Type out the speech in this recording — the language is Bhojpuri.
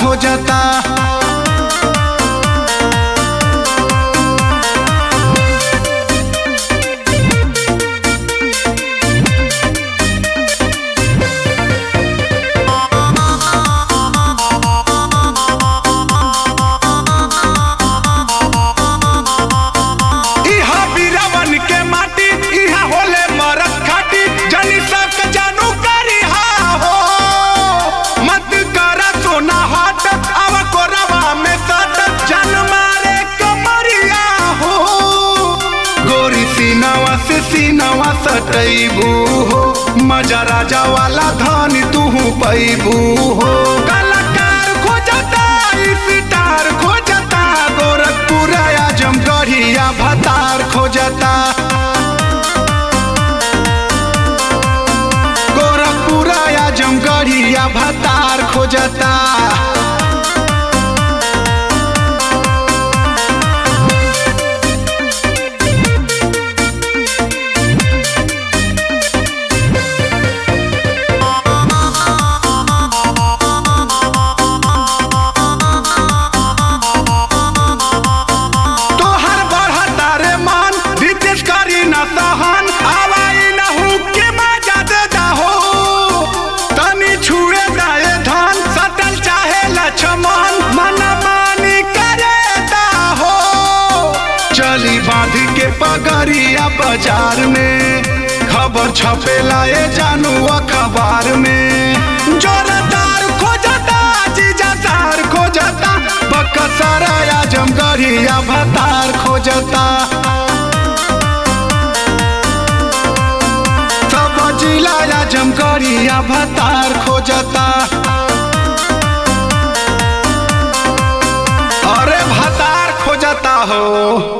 खोजता इहा बीरावन के माटी इहा होले मरद खाटी जनी सक जानू करिहा हो मत करा सोना हाट अब कोरवा में सट जन मारे कमरिया हो गोरी सीनावा से सीनावा सटैबू हो मजा राजा वाला धान तू पैबू हो कलाकार खोजता स्टार खोजता गोरखपुर आजमगढ़िया भतार खोजता गोरखपुर आजमगढ़िया भतार खोजता तोहर बढ़ता रे मान रितेश करी न सहन आवाई न हुके मजा दे जाहो तनी छुए जाए धन सटल चाहे लक्ष्मण मन मानी करे हो चली बांध के पगड़िया बाजार में खबर छपेला ए जानू अखबार में जोरदार खोजता जीजा सार खोजता बकसर आजमगढ़िया भतार खोजता सब जिला आजमगढ़िया भतार खोजता अरे भतार खोजता हो